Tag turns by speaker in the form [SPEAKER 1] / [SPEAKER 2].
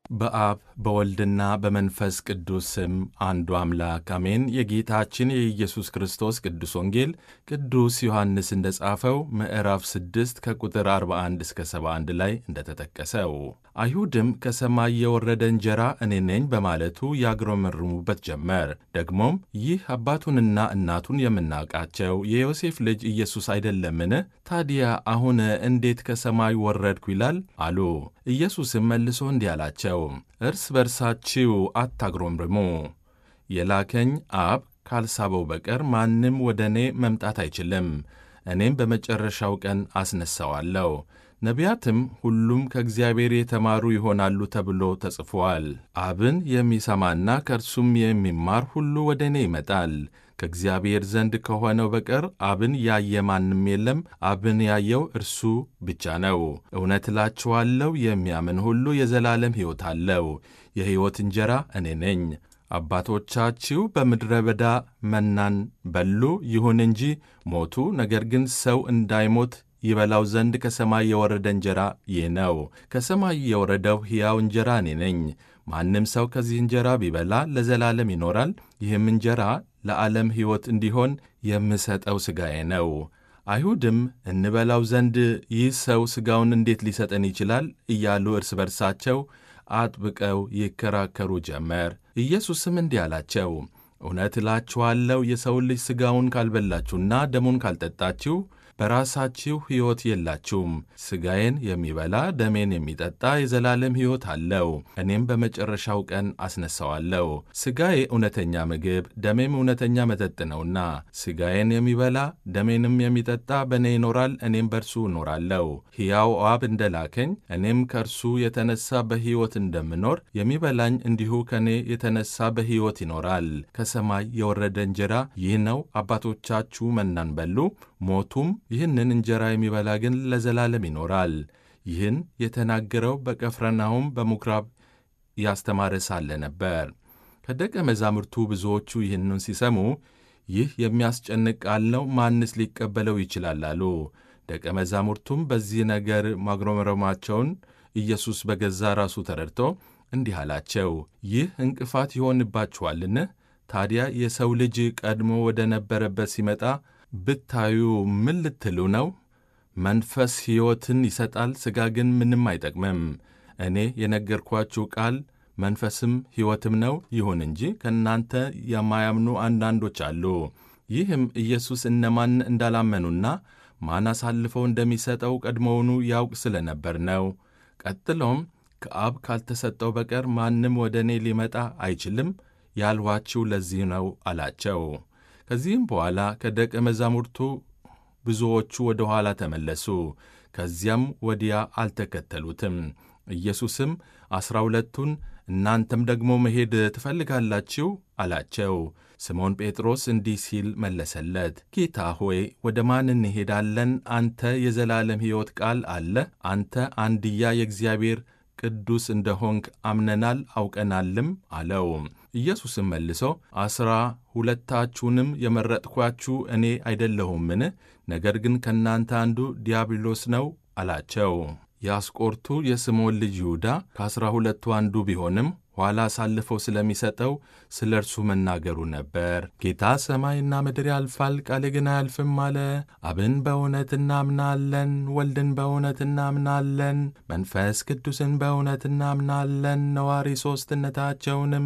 [SPEAKER 1] በአብ በወልድና በመንፈስ ቅዱስ ስም አንዱ አምላክ አሜን። የጌታችን የኢየሱስ ክርስቶስ ቅዱስ ወንጌል ቅዱስ ዮሐንስ እንደ ጻፈው ምዕራፍ 6 ከቁጥር 41 እስከ 71 ላይ እንደተጠቀሰው አይሁድም ከሰማይ የወረደ እንጀራ እኔ ነኝ በማለቱ ያግረመርሙበት ጀመር። ደግሞም ይህ አባቱንና እናቱን የምናውቃቸው የዮሴፍ ልጅ ኢየሱስ አይደለምን? ታዲያ አሁን እንዴት ከሰማይ ወረድኩ ይላል አሉ። ኢየሱስም መልሶ እንዲህ አላቸው፣ እርስ በርሳችሁ አታግሮምርሙ። የላከኝ አብ ካልሳበው በቀር ማንም ወደ እኔ መምጣት አይችልም። እኔም በመጨረሻው ቀን አስነሣዋለሁ። ነቢያትም ሁሉም ከእግዚአብሔር የተማሩ ይሆናሉ ተብሎ ተጽፏል። አብን የሚሰማና ከእርሱም የሚማር ሁሉ ወደ እኔ ይመጣል። ከእግዚአብሔር ዘንድ ከሆነው በቀር አብን ያየ ማንም የለም። አብን ያየው እርሱ ብቻ ነው። እውነት እላችኋለሁ የሚያምን ሁሉ የዘላለም ሕይወት አለው። የሕይወት እንጀራ እኔ ነኝ። አባቶቻችሁ በምድረ በዳ መናን በሉ፣ ይሁን እንጂ ሞቱ። ነገር ግን ሰው እንዳይሞት ይበላው ዘንድ ከሰማይ የወረደ እንጀራ ይህ ነው። ከሰማይ የወረደው ሕያው እንጀራ እኔ ነኝ። ማንም ሰው ከዚህ እንጀራ ቢበላ ለዘላለም ይኖራል። ይህም እንጀራ ለዓለም ሕይወት እንዲሆን የምሰጠው ሥጋዬ ነው። አይሁድም እንበላው ዘንድ ይህ ሰው ሥጋውን እንዴት ሊሰጠን ይችላል? እያሉ እርስ በርሳቸው አጥብቀው ይከራከሩ ጀመር። ኢየሱስም እንዲህ አላቸው፣ እውነት እላችኋለሁ የሰውን ልጅ ሥጋውን ካልበላችሁና ደሙን ካልጠጣችሁ በራሳችሁ ሕይወት የላችሁም። ሥጋዬን የሚበላ ደሜን የሚጠጣ የዘላለም ሕይወት አለው፣ እኔም በመጨረሻው ቀን አስነሣዋለሁ። ሥጋዬ እውነተኛ ምግብ፣ ደሜም እውነተኛ መጠጥ ነውና ሥጋዬን የሚበላ ደሜንም የሚጠጣ በእኔ ይኖራል፣ እኔም በእርሱ እኖራለሁ። ሕያው አብ እንደ ላከኝ እኔም ከእርሱ የተነሣ በሕይወት እንደምኖር የሚበላኝ እንዲሁ ከእኔ የተነሣ በሕይወት ይኖራል። ከሰማይ የወረደ እንጀራ ይህ ነው። አባቶቻችሁ መናን በሉ ሞቱም። ይህንን እንጀራ የሚበላ ግን ለዘላለም ይኖራል። ይህን የተናገረው በቀፍርናሆም በምኵራብ ያስተማረ ሳለ ነበር። ከደቀ መዛሙርቱ ብዙዎቹ ይህንን ሲሰሙ ይህ የሚያስጨንቅ ቃል ነው፣ ማንስ ሊቀበለው ይችላል አሉ። ደቀ መዛሙርቱም በዚህ ነገር ማጉረምረማቸውን ኢየሱስ በገዛ ራሱ ተረድቶ እንዲህ አላቸው፣ ይህ እንቅፋት ይሆንባችኋልን? ታዲያ የሰው ልጅ ቀድሞ ወደ ነበረበት ሲመጣ ብታዩ ምን ልትሉ ነው? መንፈስ ሕይወትን ይሰጣል፣ ሥጋ ግን ምንም አይጠቅምም። እኔ የነገርኳችሁ ቃል መንፈስም ሕይወትም ነው። ይሁን እንጂ ከእናንተ የማያምኑ አንዳንዶች አሉ። ይህም ኢየሱስ እነማን እንዳላመኑና ማን አሳልፈው እንደሚሰጠው ቀድሞውኑ ያውቅ ስለ ነበር ነው። ቀጥሎም ከአብ ካልተሰጠው በቀር ማንም ወደ እኔ ሊመጣ አይችልም ያልኋችሁ ለዚህ ነው አላቸው። ከዚህም በኋላ ከደቀ መዛሙርቱ ብዙዎቹ ወደ ኋላ ተመለሱ፣ ከዚያም ወዲያ አልተከተሉትም። ኢየሱስም ዐሥራ ሁለቱን እናንተም ደግሞ መሄድ ትፈልጋላችሁ አላቸው። ስምዖን ጴጥሮስ እንዲህ ሲል መለሰለት፣ ጌታ ሆይ ወደ ማን እንሄዳለን? አንተ የዘላለም ሕይወት ቃል አለ። አንተ አንድያ የእግዚአብሔር ቅዱስ እንደሆንክ አምነናል አውቀናልም አለው። ኢየሱስም መልሶ ዐሥራ ሁለታችሁንም የመረጥኳችሁ እኔ አይደለሁምን? ነገር ግን ከእናንተ አንዱ ዲያብሎስ ነው አላቸው። የአስቆርቱ የስምዖን ልጅ ይሁዳ ከዐሥራ ሁለቱ አንዱ ቢሆንም ኋላ አሳልፈው ስለሚሰጠው ስለ እርሱ መናገሩ ነበር። ጌታ ሰማይና ምድር ያልፋል፣ ቃሌ ግን አያልፍም አለ። አብን በእውነት እናምናለን፣ ወልድን በእውነት እናምናለን፣ መንፈስ ቅዱስን በእውነት እናምናለን፣ ነዋሪ ሦስትነታቸውንም